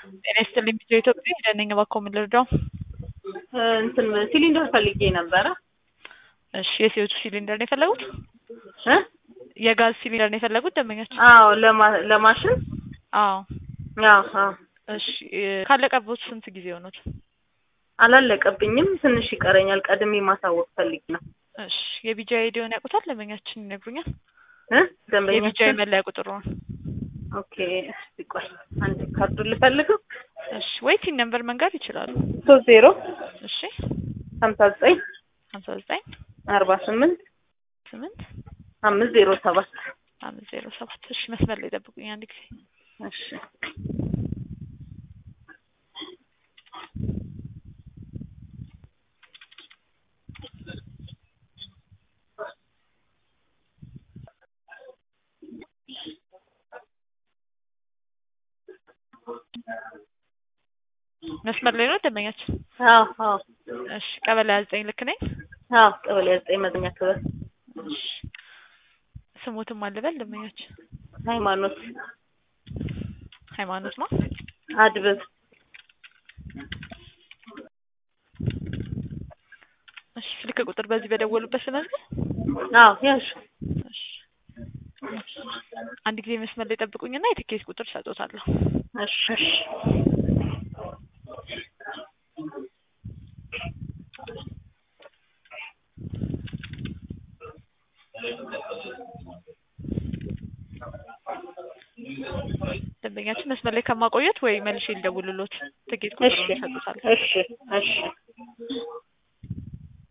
ጤና ይስጥልኝ ቪዲዮ ኢትዮጵያ ሄደነኝ እባክዎ ምን ልርዳው? እንትን ሲሊንደር ፈልጌ ነበረ። እሺ የሲኦቱ ሲሊንደር ነው የፈለጉት? እ የጋዝ ሲሊንደር ነው የፈለጉት ደንበኛችን? አዎ ለማ- ለማሽን አዎ አዎ አዎ እሺ ካለቀቦት ስንት ጊዜ ሆኖት? አላለቀብኝም፣ ትንሽ ይቀረኛል። ቀድሜ ማሳወቅ ፈልጌ ነው። እሺ የቢጃ አይዲውን ያውቁታል? ደንበኛችን ይነግሩኛል። እ የቢጃ ደንበኛችን መለያ ቁጥሩ ነው። ኦኬ፣ እስቲ ቆይ አንድ ካርዱን ልፈልገው። እሺ ወይ ቲን ነምበር መንገር ይችላሉ። ሶስት ዜሮ እሺ ሀምሳ ዘጠኝ ሀምሳ ዘጠኝ አርባ ስምንት ስምንት አምስት ዜሮ ሰባት አምስት ዜሮ ሰባት እሺ መስመር ላይ ጠብቁኝ አንድ ጊዜ እሺ መስመር ላይ ነው ደንበኛችን። አዎ አዎ እሺ ቀበሌ ሀያ ዘጠኝ ልክ ነኝ? አዎ ቀበሌ ዘጠኝ መዝኛ ክበል እሺ ስሞትም አልበል ደንበኛችን ሃይማኖት ሃይማኖት ነው። አድብብ እሺ ስልክ ቁጥር በዚህ በደወሉበት ስመዝገብ አዎ ያሽ እሺ አንድ ጊዜ መስመር ላይ ጠብቁኝና የትኬት ቁጥር ሰጦታለሁ። እሺ እሺ ደንበኛችን መስመር ላይ ከማቆየት ወይ መልሼ ልደውልሎት ትኬት እሺ ቁጥሩን ሰጦታለሁ። እሺ እሺ